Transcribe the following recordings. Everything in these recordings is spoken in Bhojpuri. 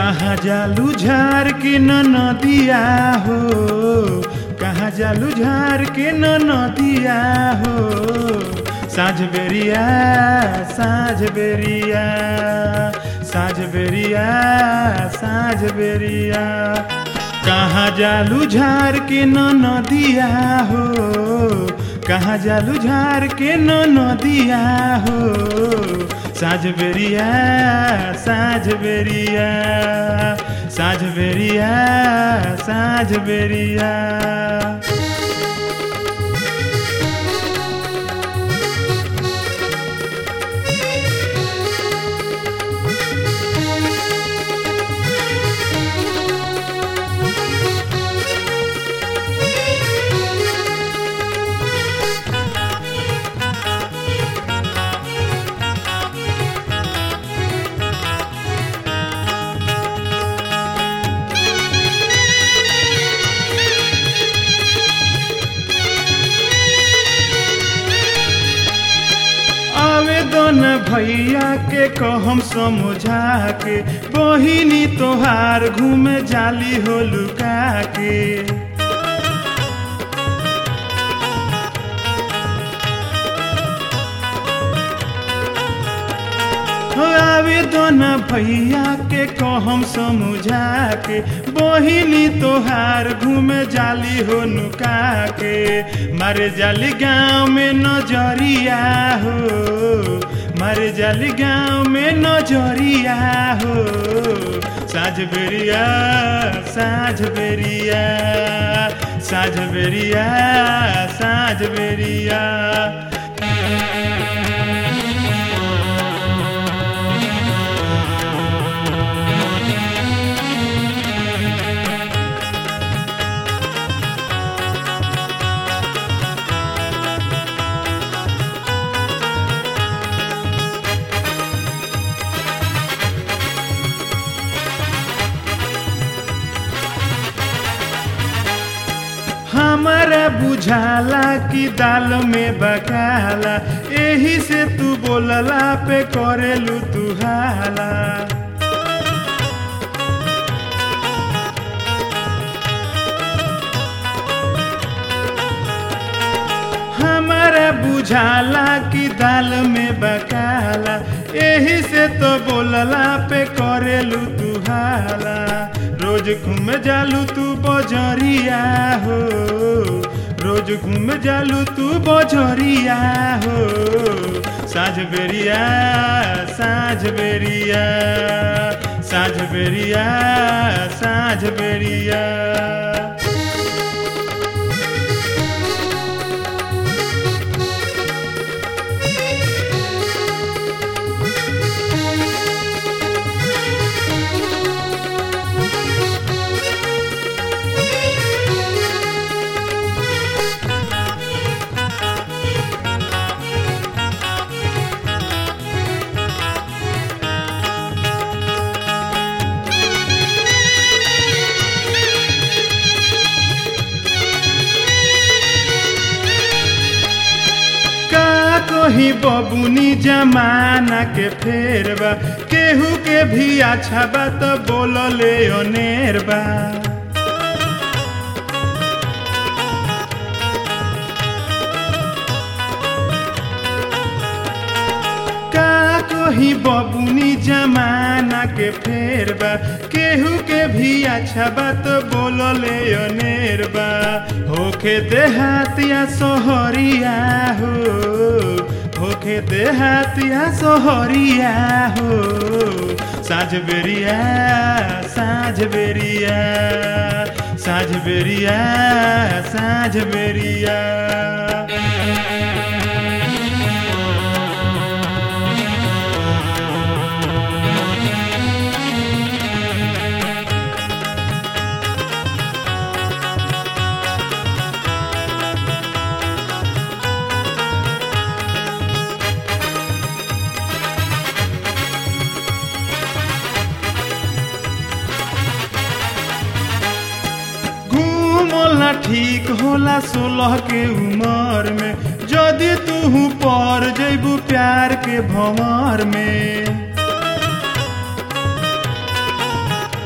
कहाँ जालू झार के न नदिया हो कहाँ जालू झार के न नदिया हो साँझ बेरिया साँझ बेरिया साँझ बेरिया साँझ बेरिया कहाँ जालू झार के न नदिया हो कहाँ जालू झार के न नदिया हो साँझ बेरिया साँझ बेरिया साँझ बेरिया साँझ बेरिया आवेदन भैया के कहम समझा के बहिनी तोहार घूमे जाली हो लुका के आवेदन भैया के कहम समझा के बहिनी तोहार घूमे जाली हो नुका के मारे जाली गाँव में नजरिया हो मारे जाली गाँव में नजरिया हो साँझ बेरिया साँझ बेरिया साँझ बेरिया साँझ बेरिया हमारा बुझाला कि दाल में बकाला एही से तू बोलला पे करेलू तू हाला हमारा बुझाला कि दाल में बकाला एही से तो बोलला पे करेलू तू हाला रोज घूम जालू तू बजरिया हो रोज घूम जालू तू बजरिया हो साँझ बेरिया साँझ बेरिया साँझ बेरिया साँझ बेरिया का कही बबुनी जमाना के फेरबा केहू के भी अच्छा बा तो बोलले अनेर बा का कही बबुनी जमाना के फेरबा केहू के भी अच्छा बा तो बोलले अनेर बा होखे देहातिया सोहरिया हो होखे देहातिया सोहरिया हो साँझ बेरिया साँझ बेरिया साँझ बेरिया साँझ बेरिया घूमला ठीक होला सोलह के उमर में जदि तू पर जैबू प्यार के भंवर में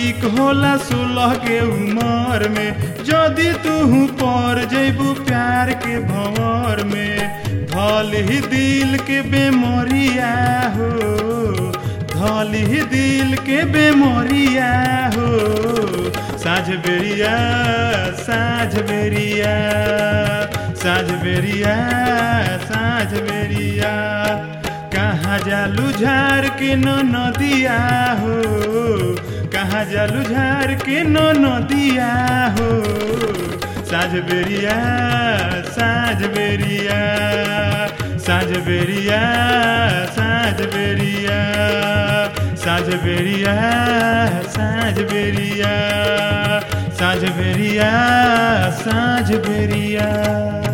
ठीक होला सोलह के उमर में जदि तू पर जैबू प्यार के भंवर में धल ही दिल के बेमरिया हो धल ही दिल के बेमरिया हो साझ बेरिया साझ बेरिया साझ बेरिया साझ बेरिया कहाँ जालू झार के न नदिया हो कहाँ जालू झार के न नदिया हो साझ बेरिया साझ बेरिया साझ बेरिया साझ बेरिया साझ बेरिया साझ बेरिया साझ बेरिया साझ बेरिया